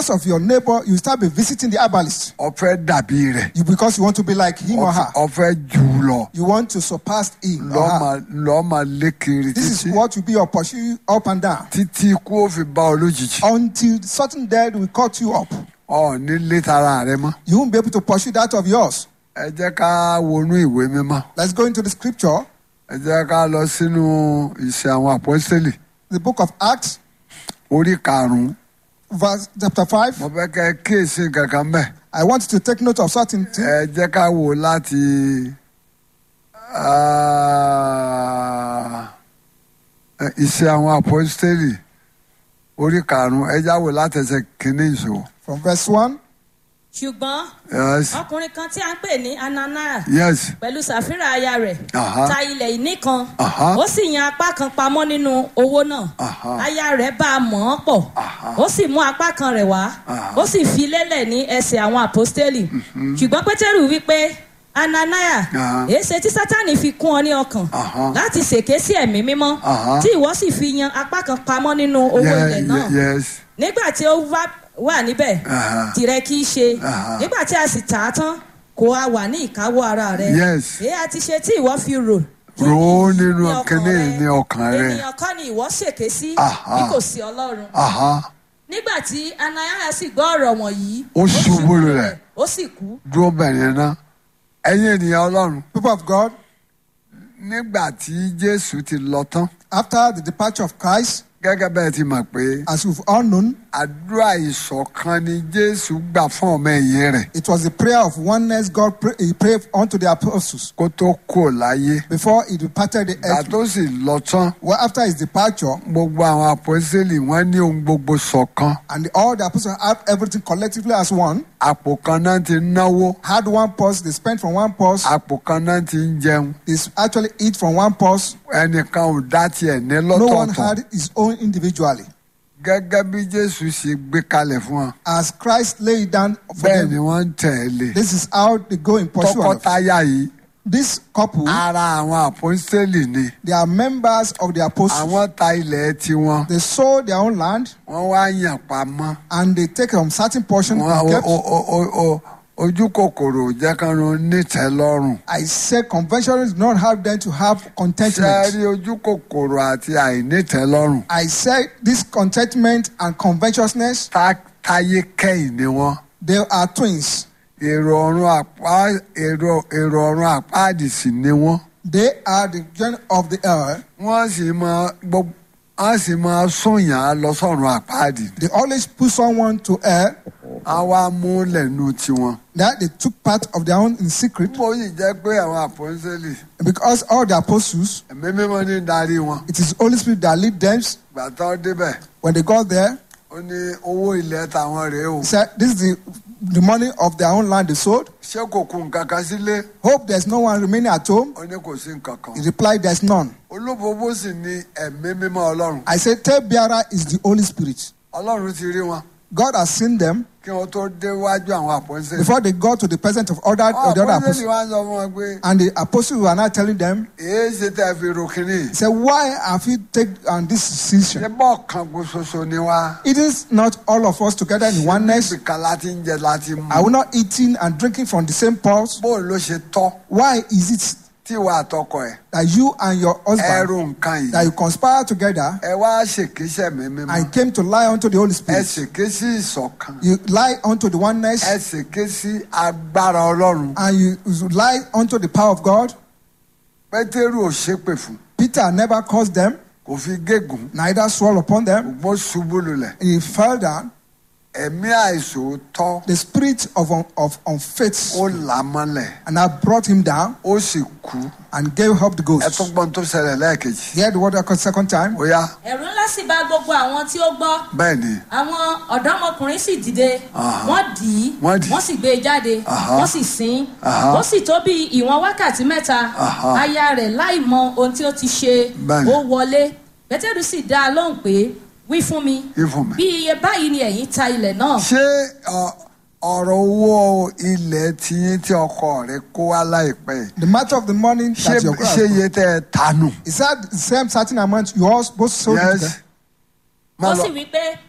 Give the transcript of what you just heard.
because of your neighbor, you start be visiting the herbalist. ọfẹ dàbí rẹ You because you want to be like him or her. ọfẹ jù ú lọ You want to surpass him or lọọ her. máa lọọ máa lé kiri This is títí what will be your pursue up and down títí kú ó fi bá ọ lójijì until certain death will cut you up. ọ ní lé tara rẹ mọ. You won't be able to pursue that of yours. ẹ jẹ́ ká wọnú ìwé mímọ́ Let's go into the scripture, ẹ jẹ́ ká lọ sínú ìṣe àwọn àpọ́sítélì the book of Acts, orí karùn-ún verse chapter 5. mo fẹ́ kẹ́ ẹ kíyèsí kankan bẹ́ẹ̀ I want you to take note of certain things. ẹ jẹ́ ká wò láti ah, ìṣe àwọn àpọ́sítélì orí karùn-ún ẹ já wò láti ẹsẹ̀ kínní ìṣó. From verse 1. ṣùgbọ́n yes ọkùnrin kan tí a ń pè ní ananias yes pẹ̀lú sàfírà aya rẹ̀ Aha. ta ilẹ̀ ìní kan Aha. ó sì yan apá kan pamọ́ nínú owó náà Aha. aya rẹ̀ bá a mọ̀ ọ́ pọ̀ Aha. ó sì mú apá kan rẹ̀ wá Aha. ó sì fi lélẹ̀ ní ẹsẹ̀ àwọn àpọ́stélì ṣùgbọ́n pétérù wípé ananias Aha. èéṣe tí sátánì fi kún ọ ní ọkàn Aha. láti ṣèké sí ẹ̀mí mímọ́ Aha. tí ìwọ sì fi yan apá kan pamọ́ nínú owó Ye- ilẹ̀ náà ye- yes nígbà tí ó wá wà níbẹ̀ Aha. tìrẹ kì í ṣe Aha. nígbà tí a sì tà á tán kò a wà ní ìkáwọ́ ara rẹ Yes. èyí a ti ṣe tí ìwọ fi rò Rò ó nínú ní ọkàn kíní rẹ. ní ọkàn rẹ. ènìyàn kọ́ ni ìwọ ṣèké sí Aha. bí kò sí ọlọ́run aha nígbà tí anayara sì gbọ́ ọ̀rọ̀ wọ̀nyí Ó ṣubú lulẹ̀. ó sì kú dúró bẹ̀rẹ̀ náà ẹ̀yin ènìyàn ọlọ́run People of God, nígbà tí jésù ti lọ tán after the departure of Christ, gẹ́gẹ́ bẹ́ẹ̀ ti mọ̀ pé as you've all known, àdúrà ìṣọ̀kan ni jésù gbà fún ọmọ ẹ̀yìn rẹ̀ it was the prayer of oneness God pray, he prayed unto the apostles kó tó kò láyé before he departed the ìgbà earth. tó sì lọ tán Well, after his departure, gbogbo àwọn àpọ́sítélì wọ́n ní ohun gbogbo ṣọ̀kan and all the apostles had everything collectively as one, àpò kan náà ti náwó had one purse, they spent from one purse, àpò kan náà ti ń jẹun they actually eat from one purse. ẹnìkan ò dá tiẹ̀ ní No one lọ́tọ̀ọ̀tọ̀ had his own individually. gẹ́gẹ́ bí jésù ṣe gbé kalẹ̀ fún wọn As Christ laid it down for bẹ́ẹ̀ ni them, wọ́n ń tẹ̀lé this is how they go in pursuit of tọkọtaya yìí this couple. ara àwọn àpọ́sítélì ni They are members of the apostles. àwọn ta ilẹ̀ tiwọn They sold their own land wọ́n wá yàn pamọ́ and they take some certain portion Wọ́n- and o- kept. o- o- o- o- ojú kòkòrò jẹ́ kan ló nítẹ́ lọ́rùn I said conventionalists do not have them to have ṣe contentment. rí ojú kòkòrò àti àìnítẹ́ lọ́rùn I said this contentment and covetousness, tá- táyé kẹ́yìn ni wọ́n they are twins. èrò ọ̀run àpá èrò èrò ọ̀run àpáàdì sì ni wọ́n They are the gen of the earth. wọ́n sì máa gbogbo wọ́n sì máa súnyàn lọ sọ́run àpáàdì They always put someone to air á wá mú lẹ́nu tiwọn. that they took part of their own in secret mo yìí jẹ́ pé àwọn àpọ́nsẹ́lì because all the apostles, ẹ̀mí mímọ́ ní darí wọn it is Holy Spirit that lead them. gbàtọ́ débẹ̀ When they got there, ó ní owó ilẹ̀ tàwọn rèé o he said, This is the, the money of their own land they sold. ṣé kò kú nǹkan kan sílé Hope there's no one remaining at home. ó ní kò sí nǹkan kan He replied, There's none. olúbobo sì ní ẹ̀mí mímọ́ ọlọ́run I said, Tail bearer is the Holy Spirit. ọlọ́run ti rí wọn God has seen them kí wọ́n tó déwájú àwọn àpọ́nsẹ́lì before they got to the presence of other, àwọn of the other àpọ́nsẹ́lì apostles. wá ń sọ fún wọn pé And the apostles were now telling them, èé ṣe tẹ́ ẹ fi ro kínní He said, Why have you taken on this ṣé decision? bọ́ọ̀ kan kó ṣoṣo ni wá It is not all of us together in oneness. ibìkan láti ń jẹ láti mú Are we not eating and drinking from the same pulse? bóun ló ṣe tọ́ Why is it tí ìwà àtọkọ ẹ̀ that you and your ẹ husband ro nǹkan that yìí you conspire together ẹ wá ṣèkéṣẹ́ mi mímọ́ and came to lie unto the Holy ẹ Spirit? ṣèké sí ìṣọ̀kan You lie unto the oneness ẹ ṣèké sí agbára ọlọ́run and you you lie unto the power of God. pétérù ò ṣépè fún Peter never caused them, kò fi gégùn neither swore upon them. ṣùgbọ́n ṣubú lulẹ̀ He fell down. ẹ̀mí àìsòótọ́ The spirit of, un- of unfaith ó là á mọ́lẹ̀ and I brought him down ó sì kú and gave up the ẹ ghost. tún gbọ́n tó ṣẹlẹ̀ lẹ́ẹ̀kejì Hear the word a second time. ó yá ẹ̀rù ńlá sì bá gbogbo àwọn tí ó gbọ́ bẹ́ẹ̀ ni àwọn ọ̀dọ́mọkùnrin sì dìde Aha. wọ́n dì í Wọ́n dì í. wọ́n sì gbé e jáde Aha. wọ́n sì sin Aha. ó sì tó bí ìwọ̀n wákàtí mẹ́ta Aha. aya rẹ̀ láì mọ ohun tí ó ti ṣe Bẹ́ẹ̀ni. ó wọlé pétérù sì dá a lóhùn pé wí fún mi Wí fún mi. bí iye báyìí ni ẹ̀yin ta ilẹ̀ náà ṣé ọ- ọ̀rọ̀ owó ilẹ̀ tiyín tí ọkọ rẹ̀ kó wá láìpẹ́ yìí, The matter of the money ṣé that your ṣé iye tẹ́ ẹ tanù Is that the same certain amount you all both sold it yes together? Má ó lọ. sì wí pé